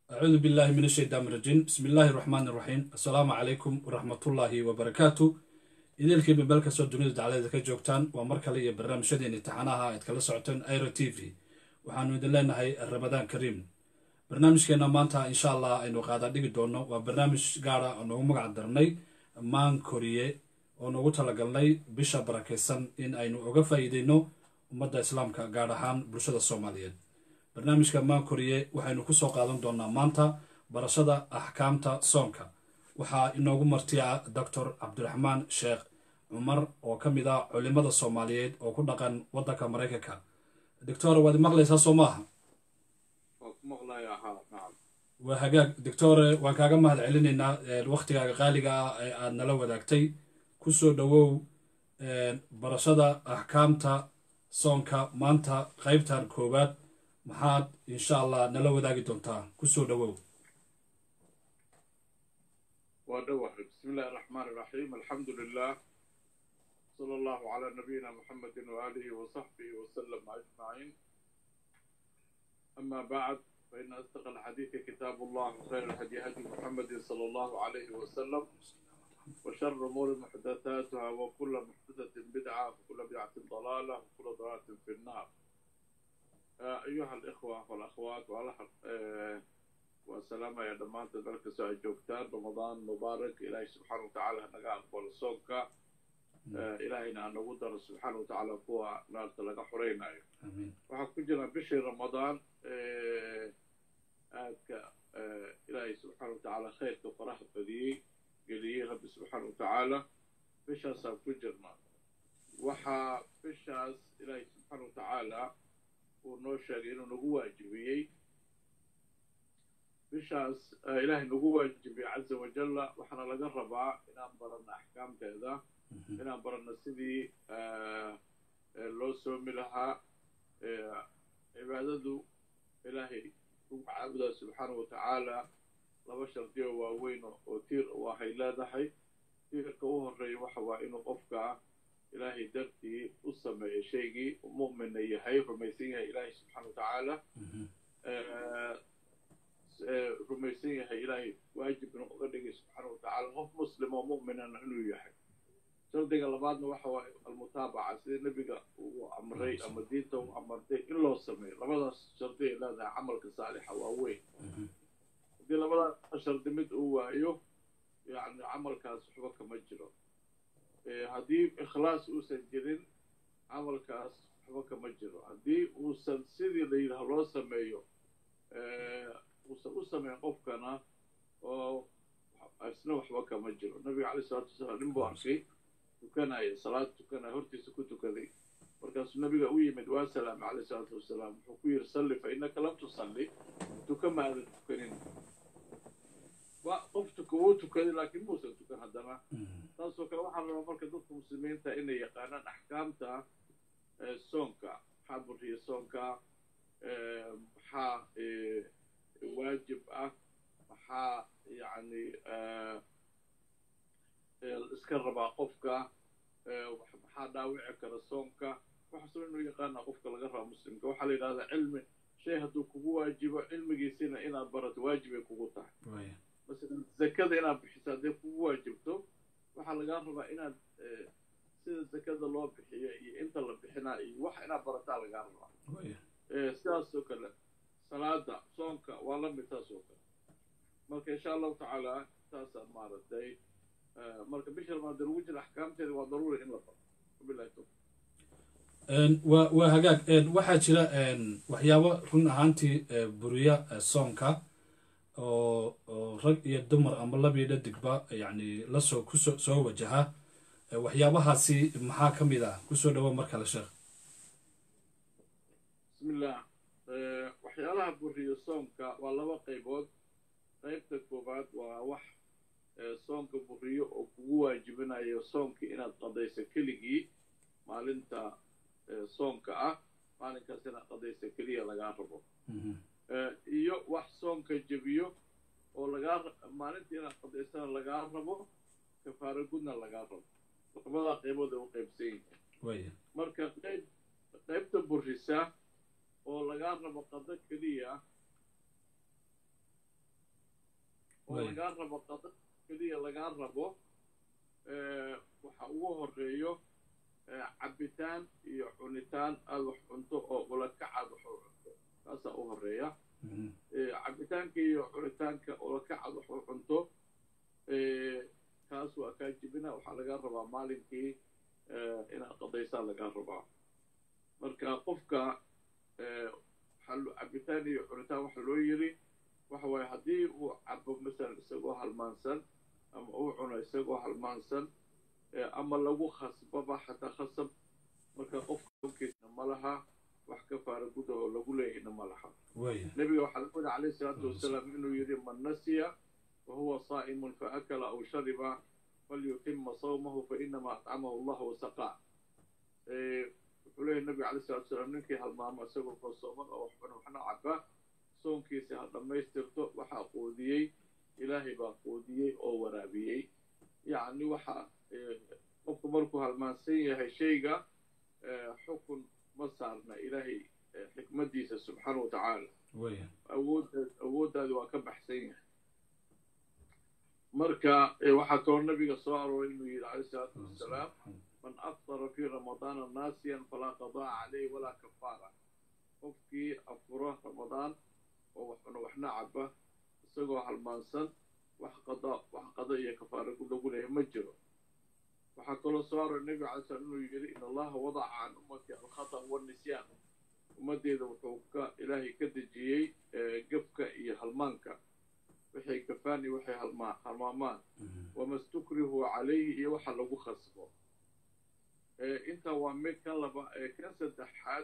acuudu billahi min ashaytaan rajiim bismi illaahi raxmaan iraxiim assalaamu calaykum waraxmatullaahi wabarakaatu idiilkiiba meel kastoo dunida dacladeeda ka joogtaan waa mar kale iyo barnaamijyadeen imtixaanaha aad kala socoteen airo t v waxaanu idin leenahay ramadaan kariim barnaamijkeenna maanta insha allah aynu qaada dhigi doono waa barnaamij gaara oo noogu magac darnay maan koriye oo noogu talagalnay bisha barakaysan in aynu uga faa'iideyno ummadda islaamka gaar ahaan bulshada soomaaliyeed barnaamijka maan koriye waxaynu kusoo qaadan doonaa maanta barashada axkaamta soonka waxaa inoogu martiya doctor cabdiraxmaan sheekh cumar oo ka mid ah culimada soomaaliyeed oo ku dhaqan waddanka maraykanka doctor waad maqlaysaa soo maaha waa hagaag doctore waan kaaga mahad celinaynaa wakhtigaaga qaaliga ah ee aad nala wadaagtay kusoo dhowow barashada axkaamta soonka maanta qaybtan koowaad maxaad insha allah nala wadaagi doontaa kusoo dhowow waa dhawahay bismi illahi araxmaan iraxiim alxamdu lilah sala allahu calaa nabiyina muxamedi waaalihi wasaxbihi wasalama ajmaciin ama bacd faina asdaqa alxadiidi kitaabu allah khayr alhadi hadi muxamedi sala allahu calayhi wasalam وشر الأمور محدثاتها وكل محدثة بدعة وكل بدعة ضلالة وكل ضلالة في النار أيها الإخوة والأخوات والأحق والسلام يا دمانت ذلك ساعة جوكتان رمضان مبارك إلهي سبحانه وتعالى نقال قول الصوكة إلهينا أن نقدر سبحانه وتعالى قوة نار تلقى حرينا وحكو جنا بشي رمضان آدك إلهي سبحانه وتعالى خير كفرح فذي geliyey rabbi subxaana watacaala bishaasaan ku jirnaa waxaa bishaas ilaahay subxaana watacaala uu noo sheegay inuu nagu waajibiyey bishaas ilaahay nagu waajibiyey caza wajalla waxaana laga rabaa inaan baranno axkaamteeda inaan baranno sidii loo soomi lahaa cibaadadu ilaahay ugu caabudaa subxaana watacaala laba shardiyo waaweyn oo tiir u ahay leedahay tiirka u horeeya waxa waa inuu qofka ilaahay dartii u sameeyo shaygii mu'minna yahay rumaysan yahay ilaahay subxaana watacaala rumaysan yahay ilaahay waajibna uga dhigay subxaana watacaala qof muslim oo mu'minana inuu yahay shardiga labaadna waxa waa almutaabaca sida nebiga uu amray ama diinta uu amartay in loo sameeyo labadaas shardi ay leedahay camalka saalixa waa weyn haddii labada shardi mid uu waayo yani camalkaas waxba kama jiro haddii ikhlaas uusan jirin camalkaas waxba kama jiro haddii uusan sidii la yidhaah loo sameeyo uusan u sameyn qofkana oo isna waxba kama jiro nabiga caleyh salatu wasalaam nin buu arkay tukanaya salaad tukanaya hortiisa ku tukaday markaasuu nabiga u yimid waa salaam caleyh salaatu wasalaam wuxuu ku yidhi salli fa innaka lam tusalli tuka ma aadan tukanin qof tuka wuu tukaday laakiin muusan tukan haddana taasoo kale waxaa rabaa marka dadka muslimiinta inay yaqaanaan axkaamta soonka maxaa buriya soonka maxaa waajib ah maxaa yani iska rabaa qofka maxaa dhaawici kara soonka waxaasoo inuu yaqaana qofka laga rabaa muslimka waxaa la yidhahdaa cilmi shay hadduu kugu waajibo cilmigiisina inaad barato waajibay kugu tahay masalan zakada inaad bixiso hadday kugu waajibto waxaa lagaa rabaa inaad sida zakada loo bixiyo iyo inta la bixinaa iyo wax inaad barataa lagaa rabaa sidaasoo kale salaada soonka waa la mid taas oo kale marka insha allahu tacaala saasaan maaragtay marka bisha ramadan lagu jira axkaamteeda waa daruuri in la baro wabilahi tawfiq waa waa hagaag waxaa jira waxyaabo run ahaantii buriya soonka oo oo rag iyo dumar ama lab iyo dhadigba yani lasoo kusoo soo wajaha waxyaabahaasi maxaa ka mid ah kusoo dhawo mar kale sheekh bismillah waxyaalaha buriyo soonka waa laba qaybood qaybta koowaad waa wax soonka buriyo oo kugu waajibinayo soonkii inaad qadayso keligii maalinta soonka ah maalinkaas inaad qadayso keliya lagaa rabo iyo wax soonka jebiyo oo lagaa maalinta inaad qadaysana lagaa rabo kafaaro gudna lagaa rabo labadaa qaybood ay u qaybsan yihiin marka qayb qaybta burisa oo lagaa rabo qado keliya ama lagaa rabo qada keliya lagaa rabo waxa ugu horeeyo cabitaan iyo cunitaan aad wax cunto oo ulakacaad wax u cunto taasaa u horeeya cabitaanka iyo cunitaanka ulakacaad wax u cunto kaas waa kaa jibina waxaa lagaa rabaa maalinkii inaad qadaysaa lagaa rabaa marka qofka cabitaan iyo cunitaan waxa loo yiri waxa waaye haddii uu cabo masalan isagoo halmaansan ama uu cuno isagoo halmaansan ama lagu khasbaba xataa khasab marka qofka onkiisna ma laha wax ka faara guda oo lagu leeyahayna ma laha nebiga waxaa lagu yidhi calayhi salaatu wasalaam inuu yidhi man nasiya wahuwa saa'imun faakala aw shariba falyutima sawmahu fainama atcamahu allah wasaqaa wuxuu leeyahy nebiga calayhi salatu wasalaam ninkii halmaamo isagoo koosooman oo waxbana waxna caba soonkiisi ha dhammaystirto waxaa quudiyey ilaahay baa quudiyey oo waraabiyey yacni waxa qofku markuu halmaansan yahay shayga xukun ma saarna ilaahay xikmaddiisa subxaana wa tacaala awooddaad awooddaadi waa ka baxsan yahay marka waxaa kaloo nabiga soo arooray inuu yidhi calayhi salaatu wasalaam man aftara fii ramadaana naasiyan falaa qadaa calayh walaa kafaara qofkii afuro ramadaan oo waxna waxna caba isagoo halmaansan wax qada wax qada iyo kafaara lagu leeyahay ma jiro waxaa kaloo soo aroray nebiga calay slam inuu yidhi in allaha wadaca can ummati alkhata walnisyaan ummaddeeda wuxuu ka ilaahay ka dejiyey gefka iyo halmaanka waxay gafaan iyo waxay halmaa halmaamaan wama stukrihu calayhi iyo waxa lagu khasbo intaa waa mid kan laba kan saddexaad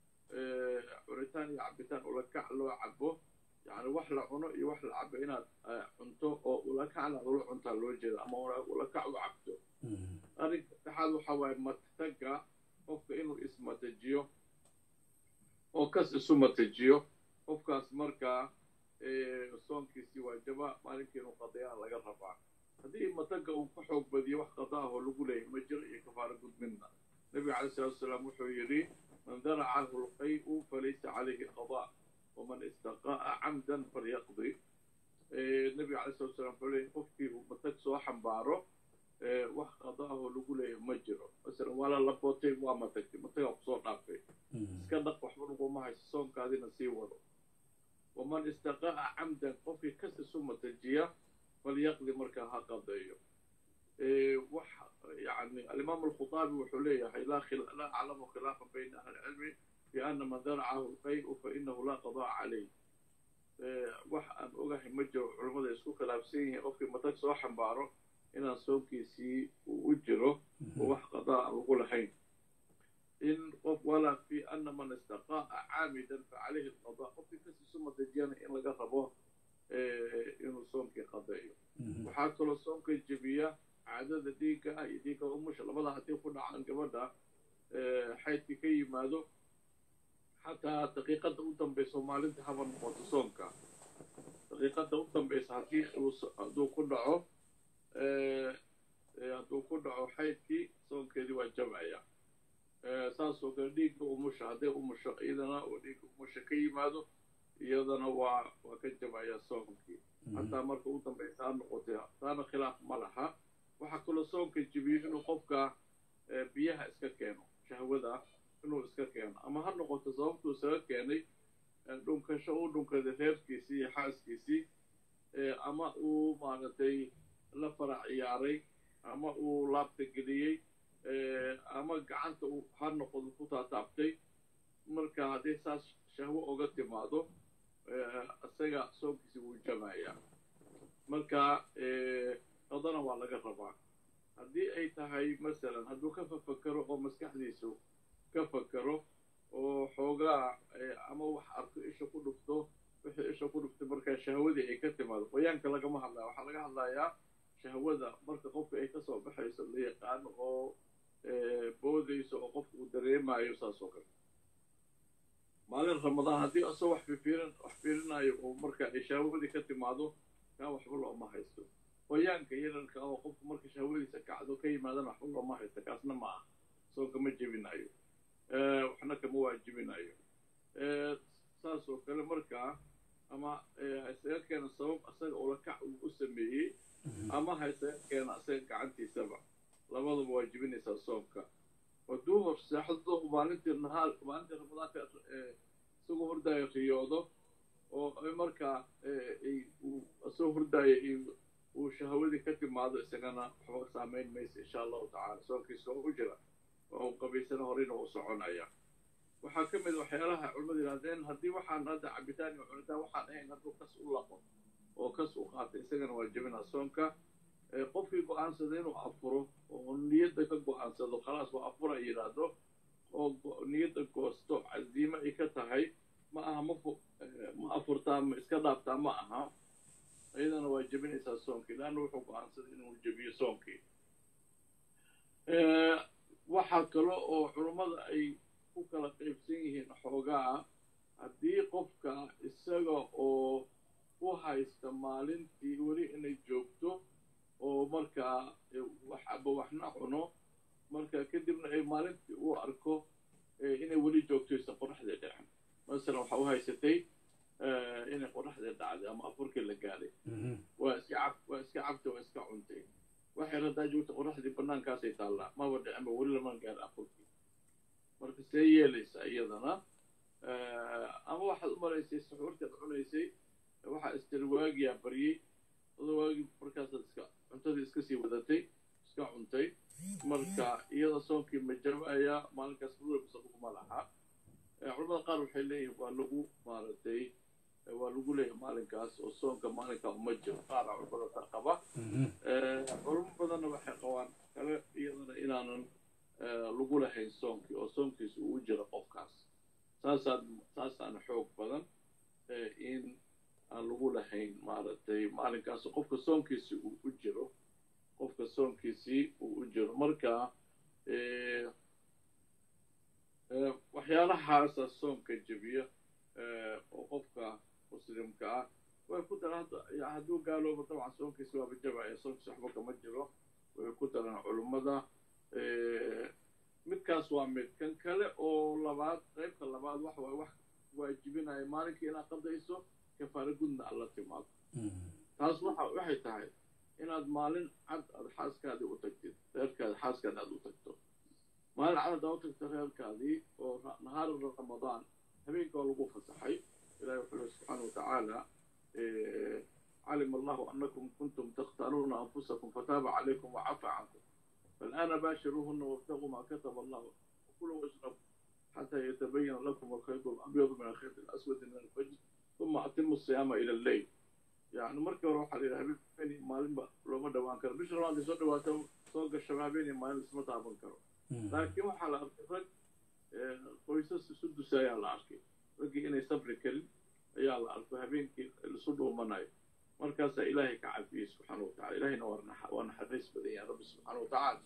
cunitaan iyo cabitaan ulakac loo cabo yani wax la cuno iyo wax la cabo inaad cunto oo ulakacna ula cuntaa loo jeeda ama ulakac u cabto arrinka saddexaad waxa waaye matagga qofka inuu ismatajiyo oo kas isu matajiyo qofkaas markaa soonkiisii waajaba maalinkii inuu qadayaan laga rabaa haddii matagga uu ka xoog badiyo wax qada ah oo lagu leeyahay ma jiro iyo kafaara gudmidna nebiga calay salatu wasalaam wuxuu yidhi man daracahu lqay'u falaysa calayhi qadaa waman istaqa'a camdan falyaqdi nebiga calay salatu wasalaam wuxuu leeyahy qofkii uu matag soo xambaaro wax qada ah oo lagu leeyahay ma jiro masalan waa la labootay waa matagtay matagaa kusoo dhaafay iska dhaq waxba laguma hayso soonkaadina sii wado waman istaqa'a camdan qofkii kas isu matajiya falyaqdi markaa ha qadeeyo wax yani alimaam alkhutaabi wuxuu leeyahay laa aclamu khilaafan bayna ahli cilmi fi ana man daracahu lqay'u fainahu laa qadaa calayh wax aan ogahay ma jiro culammada isku khilaafsan yihiin qofkii matag soo xambaaro inaan soonkiisii uu u jiro oo wax qadaa aan lagu lahayn in qof walaa fi ana man istaqa'a caamidan facalayhi alqadaa qofkii kas isu matajiyana in laga rabo inuu soonkii qadeeyo waxaa kaloo soonka jebiya caadada dhiigga ah iyo dhiigga umusha labada haddii ku dhacaan gabadha xaydkii ka yimaado xataa daqiiqadda u dambaysa maalinta haba noqoto soonka daqiiqadda u dambaysa haddii hadduu ku dhaco hadduu ku dhaco xaydkii soonkeedii waa jabaya saasoo kale dhiigga umusha hadday umusho iyadana oo dhiigga umusha ka yimaado iyadana waa waa ka jabaya soonkii hataa marka u dambaysa ha noqotay taana khilaaf ma laha waxaa kaloo soonka jibiyo inuu qofka biyaha iska keeno shahwada inuu iska keeno ama ha noqoto sababtuu isaga keenay dhunkasho uu dhunkaday reerkiisii iyo xaaskiisii ama uu maaragtay la farac ciyaaray ama uu laabta geliyey ama gacanta uu ha noqodo ku taataabtay marka haddii saas shahwo oga timaado isaga soonkiisi wuu jamayaa marka qadana waa laga rabaa haddii ay tahay masalan hadduu ka fafakero oo maskaxdiisu ka fakero oo xoogaa ama wax arko isha ku dhufto wixii isha ku dhuftay markaa shahwadii ay ka timaado qoyaanka lagama hadlaya waxaa laga hadlayaa shahwada marka qofka ay kasoo baxayso la yaqaano oo boodayso oo qofka uu dareemayo saas oo kale maalin ramadaan haddii asoo wax fifiirin wax fiirinayo oo marka ay shahwadii ka timaado kaa waxba looma haysto qoyaanka yararka oo qofku marka shahwadiisa kacdo ka yimaadana waxba looma haysto kaasna ma ah soonka ma jebinayo waxna kama waajibinayo saas oo kale markaa ama ha isaga keena sabab asaga ulakac uu u sameeyey ama ha isaga keena asaga gacantiisaba labadaba waa jibinaysaa soomka hadduu hor seexdo maalintii nahaar maalintii ramadaanka isagoo hordaayo riyoodo oo markaa isagoo hordaayo uu shahawadii ka timaado isagana waxba saamayn maysa insha allahu tacala soonkiisa oo u jira oo u qabaysana horeyna u soconaya waxaa ka mid waxyaalaha culimadu yidhahdeen haddii waxaan hadda cabitaan iyo cunitaan waxaan ahayn hadduu kas u laqo oo kas u qaata isagana waa jebinaa soonka qofkii go-aansada inuu afuro oo niyadda ka go-aansado khalaas waa afura yidhaahdo oo niyadda goosto casiimo ay ka tahay ma aha ma ma afurtaa ma iska dhaaftaa ma aha iyadana waa jebinaysaa soonkii leanna wuxuu go-aansaday inuu jebiyo soonkii waxaa kale oo culummada ay ku kala qaybsan yihiin xoogaa haddii qofka isaga oo u haysta maalintii weli inay joogto oo markaa waxaba waxna cuno marka kadibna ay maalintii u arko inay weli joogtoysa qoraxda dhicin masalan waxa u haysatay inay qoraxda dhacday ama afurkii la gaaday waa iska cab waa iska cabtay waa iska cuntay waxay radaa joogta qoraxdii banaankaasay taallaa maba dhicinba weli laman gaar afurkii marka see yeelaysa iyadana ama waxaad u maraysay suxuurtaad cunaysay waxaa istirwaagiyaa baryey adoo waagi markaasaad iska cuntadii iska sii wadatay iska cuntay marka iyada soonkii ma jabaya maalinkaas ruubisa laguma laha culamada qaar waxay leeyihin waa lagu maaragtay waa lagu leeyahay maalinkaas oo soonka maalinkaa uma jiro qaara culamada taa qaba culamo badanna waxay qabaan kale iyadana inaanan lagu lahayn soonkii oo soonkiisa uu jiro qofkaas saasaa saasaana xoog badan in aan lagu lahayn maaragtay maalinkaas qofka soonkiisii uu u jiro qofka soonkiisii uu u jiro marka waxyaalahaasa soonka jebiya oo qofka muslimka ah way ku daran hadduu gaaloobo dabcan soonkiisi waaba jabaya soonkiisi waxba kama jiro way ku daran culummada midkaas waa mid kan kale oo labaad qaybka labaad waxa waay wax waajibinaya maalinkii inaad qadayso kafaara gudna aad la timaado taas waxa waxay tahay inaad maalin cad aad xaaskaadii u tagtid reerkaadi xaaskaadi aad u tagto maalin cad aad u tagto reerkaadii oo nahaar ramadaan habeenka waa lagu fasaxay ilahi wuxuu lehi subxaana watacaala calima allahu anakum kuntum takhtaaruuna anfusakum fataaba calaykum wacafa cankum فالآن باشروهن وابتغوا ما كتب الله وكلوا واشربوا حتى يتبين لكم الخيط الأبيض من الخيط الأسود من الفجر ثم أتموا الصيام إلى الليل يعني مركب روح على الهبين مالين لو ما دوان كرو بيش روان دي سو دواتو سوق الشبابين مالين اسمه تابن كرو لكن وحا لا أركي qoysas isu dusaya la arkay raggii inay sabri karin ayaa la arkay habeenkii isu dhuumanayo markaasaa ilaahay ka cafiyey subxaana watacala ilahayna waa naxariis badan yahay rabbi subxaana watacaala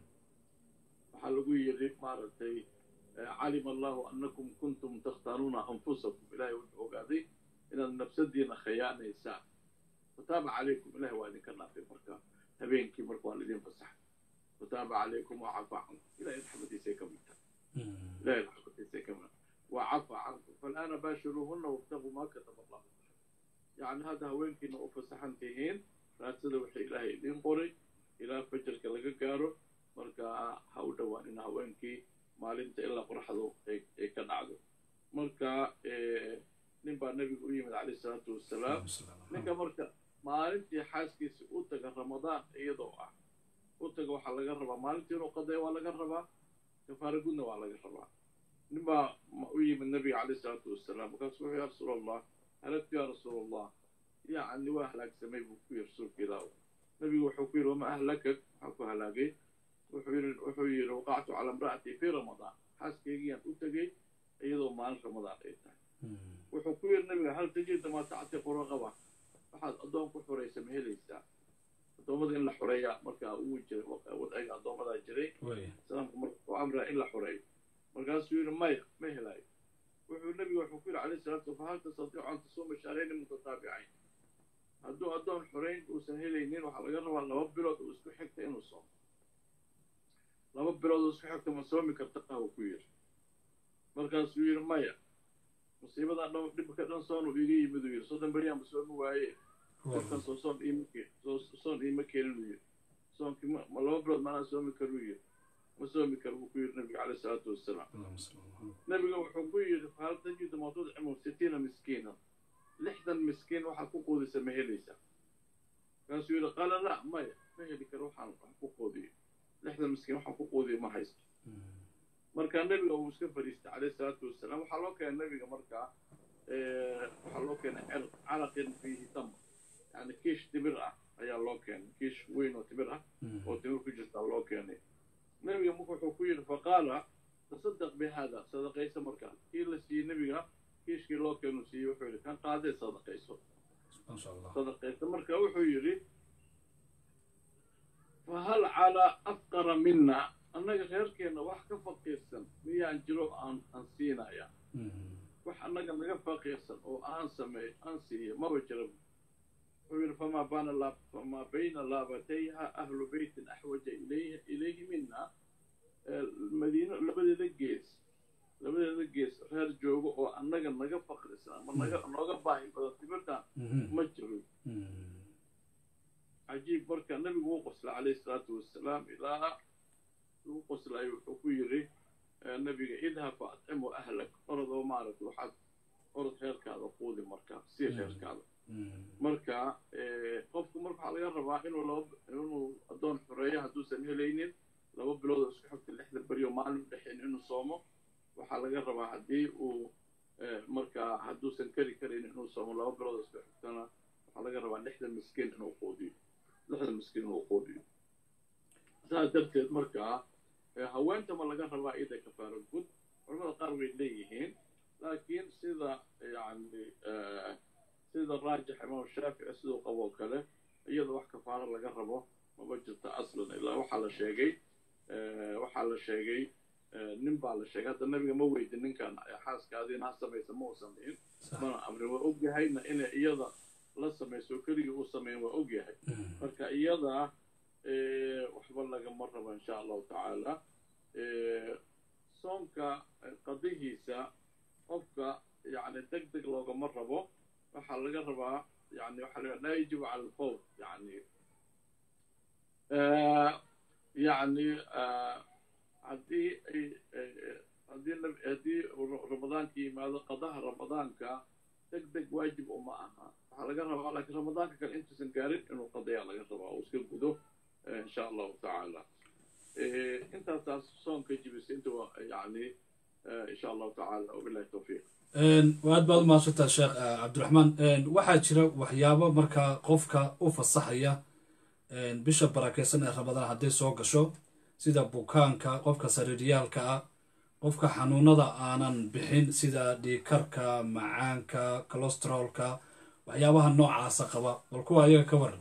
waxaa lagu yidhi maaragtay calima allahu annakum kuntum takhtaaruuna anfusakum ilahay wuxuu ogaaday inaad nafsadiina khayaanaysaan fataaba calaykum ilahay waa idinka dhaafay marka habeenkii marka waa laidin fasaxay fataaba calaykum wacafa cankum ilahay raxmadiisay ka mid tahay ilahay raxmadiisay ka mid wacafa cankum fal'aana baashiruuhunna wabtaguu maa kataba allahu يعني هذا هوينكي إنه فسحن تهين راسده وحي إلهي إدين قري إلى فجر كلا جارو مركا هاودا وإن هوينكي مالنت إلا قرحضو إيه كان عدو مركا إيه نبا النبي قريم عليه الصلاة والسلام نكا مركا مالنتي حاسكي سؤوتك رمضان إيه ضوء أوتك وحا لغا ربا مالنتي نقضي ولا غربا كفارقونا ولا غربا نبا قريم النبي عليه الصلاة والسلام وكان يا رسول الله هلت يا رسول الله يعني واهلك سمي بكوير رسول كذا نبي وحكير وما أهلكك حكو هلاقي وحوير وحوير وقعت على امرأتي في رمضان حاسك يجي أتجي أيضا ما رمضان إيتا وحكير نبي هل تجد ما تعتق رغبة أحد أدوم كحوري سميه ليسا أدوم إن حرية مركا أوجر وأي أدوم ذا جري سلام وأمر إلا حرية مركا سوير ما ما هلاي wuxuu nebigu wuxuu ku yidhi calayhi salaatu fahal tastatiicu an tasuuma shahrayni mutataabicayn hadduu addoon xorayn uusan helaynin waxaa laga rabaa laba bilood uu isku xigta inuu soomo laba bilood uu isku xigta ma soomi karta uu ku yidhi markaasuu yidhi maya musiibadaa dhan dhibka dhan soonu iga yimid uu yidhi soddon beryaanba soomi waaye dadkan soo soon iima soon iima keenin uu yidhi soonkii ma ma laba bilood maanaa soomi karuu yidhi ma soomi karo buu ku yidhi nabiga caleyh salaatu wassalaam nabiga wuxuu ku yidhi fahal tajidu ma tudcimu sitiina miskiina lixdan miskiin waxaad ku quudisa ma helaysaa markaasuu yidhi qaala la maya ma heli karo waxaan wax ku quudiyo lixdan miskiin waxaan ku quudiyo ma haysto marka nabiga uu iska fadhiistay caleyh salaatu wassalaam waxaa loo keenay nabiga markaa waxaa loo keenay calaqin fiihi tamr yani kiish timir ah ayaa loo keenay kiish weyn oo timir ah oo timir ku jirtaa loo keenay nabiga marka wuxuu ku yidhi faqaala tasadaq bihada sadaqayso markaa kii la siiyey nabiga kiishkii loo keenu siiyey wuxuu yidhi kan qaadee sadaqayso sadaqayso marka wuxuu yidhi fahal calaa afqara mina annaga reerkeenna wax ka faqiirsan miyaan jiro aan aan siinaya wax annaga naga faqiirsan oo aan sameey aan siiyo maba jira wuxuu yidhi famaa baana la famaa bayna laabatayha ahlu beytin axwaja ilayhi ilayhi mina madiino labadeeda gees labadeeda gees reer joogo oo annaga naga faqrisan ama naga nooga baahi badan timirtan ma jiro cajiib marka nabigu wuu qoslay calayhi salaatu wassalaam ilaa lagu qoslayo wuxuu ku yidhi nabiga idhab fa atcimu ahlak orodoo maaragta waxaad orod reerkaada quudi markaa sii reerkaada marka qofku marka waxaa laga rabaa inuu laba inuu addoon xoreeyo hadduusan helaynin laba bilood oo isku xigta lixda beriyo maalin udhexayn inuu soomo waxaa laga rabaa haddii uu markaa hadduusan keri karaynin inuu soomo laba bilood oo isku xigtana waxaa laga rabaa lixda miskiin inuu quudiyo lixda miskiin inuu quudiyo saas darteed markaa haweenta ma laga rabaa ida kafaara gud culamada qaar way leeyihiin laakiin sida yani sida raajix imaam shaafici siduu qaboo kale iyada wax kafaaro laga rabo maba jirto aslan ilaa waxaa la sheegay waxaa la sheegay nin baa la sheegay hadda nabiga ma weydin ninkan xaaskaadiina ha samaysa ma uu samayn mana amrin waa ogyahayna inay iyada la samayso keligii uu samayn waa ogyahay marka iyada waxba lagama rabo insha allahu tacaala soonka qadihiisa qofka yani deg deg loogama rabo waxaa laga rabaa yani waxaa la laa yajibu cala alfawr yani yani haddii ay haddii haddii ramadaanka yimaado qadaha ramadaanka deg deg waajib uma aha waxaa laga rabaa laakiin ramadaanka kale intuusan gaarin inuu qadayaa laga rabaa oo iska gudo insha allahu tacaala intaasaas soonka jibisa inta yani insha allahu tacaala wabillahi tawfiiq aad baad umahadsantaa sheekh cabdiraxmaan waxaa jira waxyaabo markaa qofka u fasaxaya bisha barakeysan ee ramadaan hadday soo gasho sida bukaanka qofka sariiryaalka ah qofka xanuunada aanan bixin sida dhiikarka macaanka colostrolka waxyaabaha noocaasa qaba bal kuwa ayaga ka waran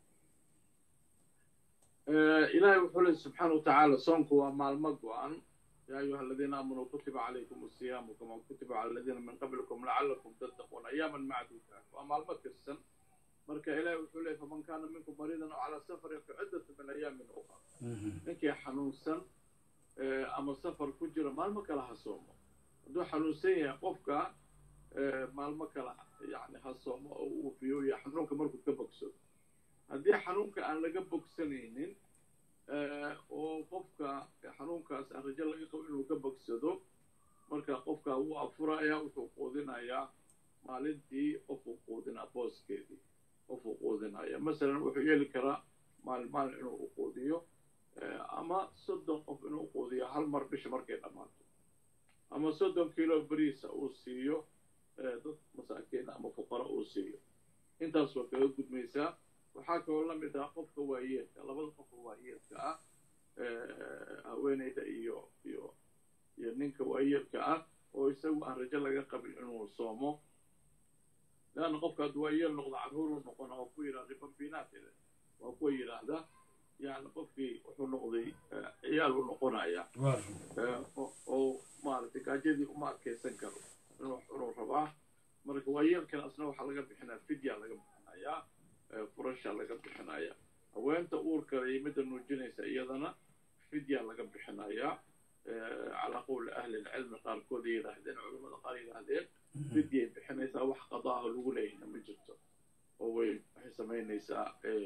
ilaahay wuxuu leey subxaana wa tacaala soonku waa maalmo go-an يا أيها الذين آمنوا كتب عليكم الصيام كما كتب على الذين من قبلكم لعلكم تتقون أياما معدودات وأما المكسن مركا إلهي وحولي فمن كان منكم مريضا أو على سفر فعدة من أيام أخرى نكي حنوسا أما سفر كجرة ما المكلا هصومه دو حنوسية قفكا ما المكلا يعني هصومه وفيو يحنونك مركو كبكسو هدي حنونك أن لقبك سنين oo qofka xanuunkaas aan rajo laga qabo inuu ka bogsado marka qofka wuu afurayaa wuxuu quudinayaa maalintii qofuu quudinaa booskeedii qofuu quudinaya masalan wuxuu yeeli karaa maalin maalin inuu quudiyo ama soddon qof inuu quudiyo hal mar bisha markay dhammaato ama soddon kilo beriisa uu siiyo dad masaakiin ama fuqaro uu siiyo intaas waa kaga gudmaysaa waxaa kaloo la mid ah qofka waayeelka labada qofka waayeelka ah haweeneyda iyo iyo iyo ninka waayeelka ah oo isagu aan rajo laga qabin inuu soomo leanna qofka hadduu waayeel noqdo carruuruu noqona oo ku yidhahda bambinaatile waa kuwa yidhaahda yani qofkii wuxuu noqday ciyaal u noqonaya oo maaragtay gaajadii uma adkaysan karo inuu inuu rabaa marka waayeelkan asna waxaa laga bixinaya fidya laga bixinayaa furasha laga bixinaya haweenta uurkale iyo midda nuujinaysa iyadana fidya laga bixinayaa calaa qowli ahli lcilmi qaarkood yidhaahdeen culamada qaar yidhaahdeen fidyay bixinaysaa wax qadaaha lagu leeyahna ma jirto oo way waxay samaynaysaa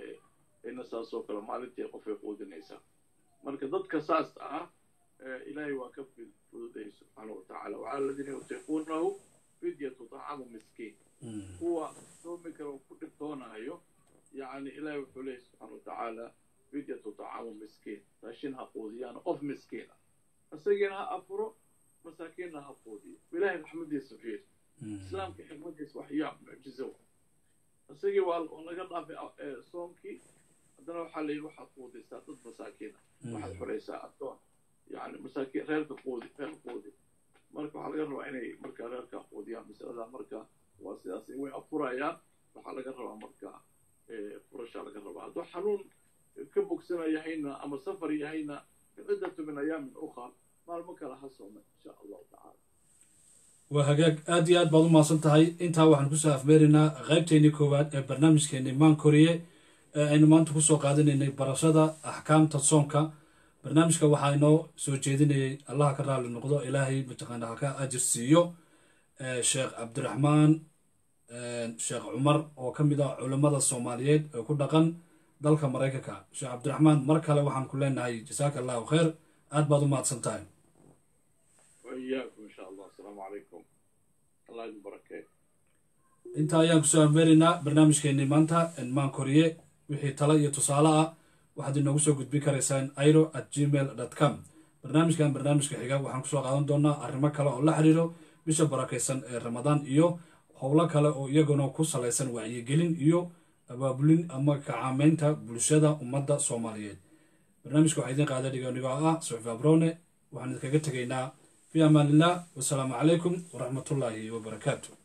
ina saasoo kale maalintii qofay quudinaysaa marka dadka saas ah ilaahay waa ka fududayay subxaana wa tacala wacala aladiina yutiiquunahu fidyatu طacamu miskiin kuwa soomi kara oo ku dhibtoonaayo yani ilahay wuxuu leeyahy subxaana wa tacaala fidyatu طacamu miskiin raashin ha quudiyaan qof miskiina isagiina ha afuro masaakiinna ha quudiyo ilahay raxmadiisa fiir islaamka xikmadiisa wax yaab mucjizo isagii waa laga dhaafay soomkii haddana waxaa layidhi waxaad quudaysaa dad masaakiina waxaad xoraysaa addoon yani masaakiin reerka quudi reer quudi marka waxaa laga rabaa inay markaa reerka quudiyaan masalada marka waa sidaas way afurayaan waxaa laga rabaa marka furashaa laga rabaa hadduu xanuun ka bogsana yahayna ama safar yahayna ciddatu min ayaamin ukhra maalmo kale ha sooma insha allahu tacaala waa hagaag aad iyo aad baad u mahadsan tahay intaa waxaan kusoo afmeeraynaa qaybteennii koowaad ee barnaamijkeenii maan koriye ee aynu maanta kusoo qaadanaynay barashada axkaamta soomka barnaamijka waxaa inoo soo jeedinayay allaha ka raali noqdo ilaahay mataqaana ha ka ajir siiyo sheekh cabdiraxmaan sheekh cumar oo ka mid ah culammada soomaaliyeed ee ku dhaqan dalka maraykanka sheekh cabdiraxmaan mar kale waxaan ku leenahay jasaaka allahu khayr aad baad u mahadsan tahay وإياكم إن شاء الله السلام عليكم الله يبارك intaa ayaan kusoo afmeeraynaa barnaamijkeenii maanta maan koriye wixii talo iyo tusaale ah waxaad inoogu soo gudbin karaysaan iro at gmail dot com barnaamijkan barnaamijka xiga waxaan kusoo qaadan doonaa arrimo kale oo la xiriiro bisha barakaysan ee ramadaan iyo howlo kale oo iyaguna ku salaysan wacyigelin iyo abaabulin ama kacaamaynta bulshada ummadda soomaaliyeed barnaamijka waxaa idiin qaada dhigonigoo ah suxif abrone waxaan idinkaga tegaynaa fi amaan illah wasalaamu calaykum waraxmatullaahi wabarakaatu